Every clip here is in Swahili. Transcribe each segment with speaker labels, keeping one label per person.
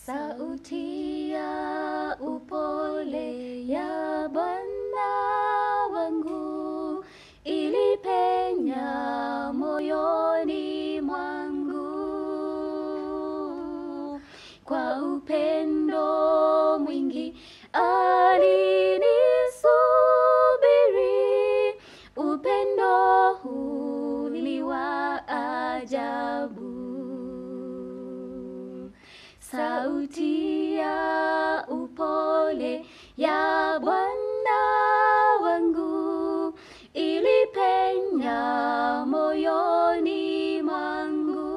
Speaker 1: Sauti ya upole ya Bwana wangu ilipenya moyoni mwangu kwa upendo mwingi alinisubiri. Upendo huu ni wa ajabu. Sauti ya upole ya Bwana wangu ilipenya moyoni mwangu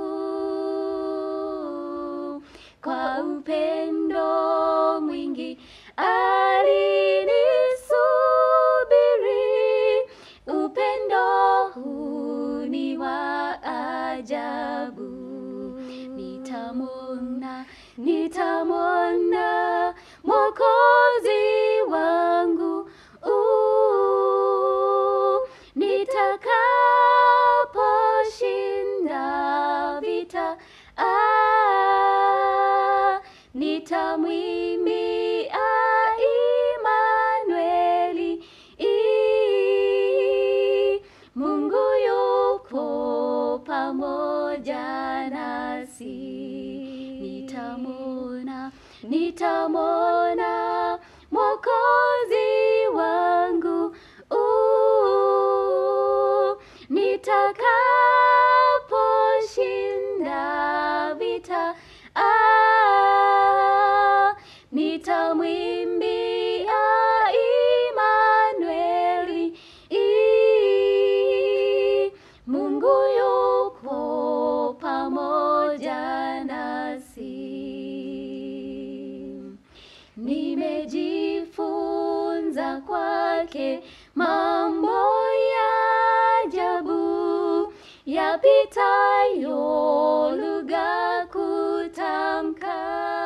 Speaker 1: kwa upendo mwingi alinisubiri. Upendo huu ni wa ajabu. Nitamwona, nitamwona Mwokozi wangu uh, nitakaposhinda vita ah, nitamwimbia Imanueli i, Mungu yuko pamoja nasi. Nitamwona, nitamwona Mwokozi wangu uh, nitakaposhinda vita ah, nitamwimbia Imanueli i, Mungu yuko pamoja nasi. Nimejifunza kwake mambo ya ajabu yapitayo lugha kutamka.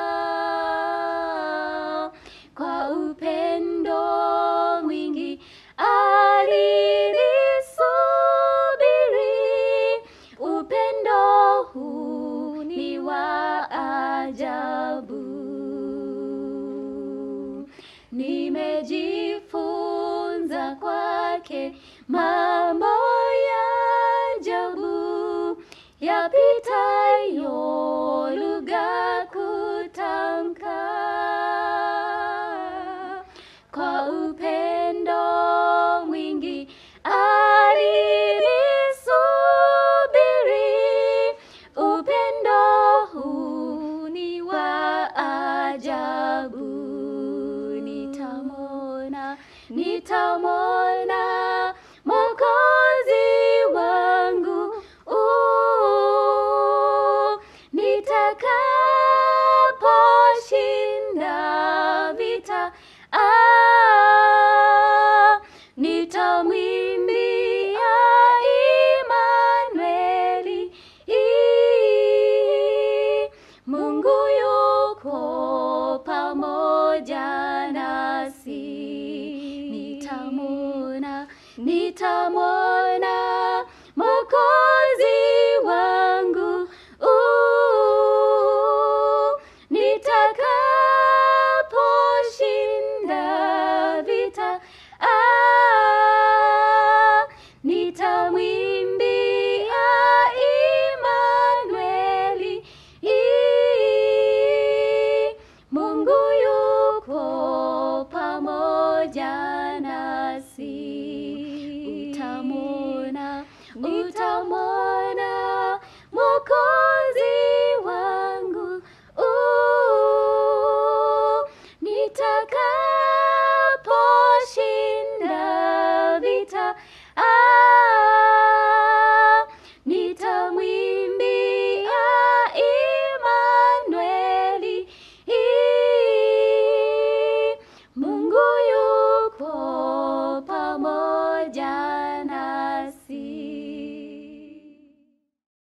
Speaker 1: Kwa upendo mwingi alinisubiri. Upendo huu ni wa ajabu. Nimejifunza kwake mambo ya ajabu yapitayo lugha kutamka. Kwa upendo mwingi alinisubiri. Upendo huu ni wa ajabu. Nitamwona, nitamwona Mwokozi wangu uh, nitakaposhinda vita ah, nitamwimbia Imanueli i, Mungu yuko pamoja nasi. Nitamwona, nitamwona Mwokozi wangu uh, nitakaposhinda vita ah, nitamwimbia Imanueli i, Mungu yuko pamoja nasi. Utamwona, utamwona Mwokozi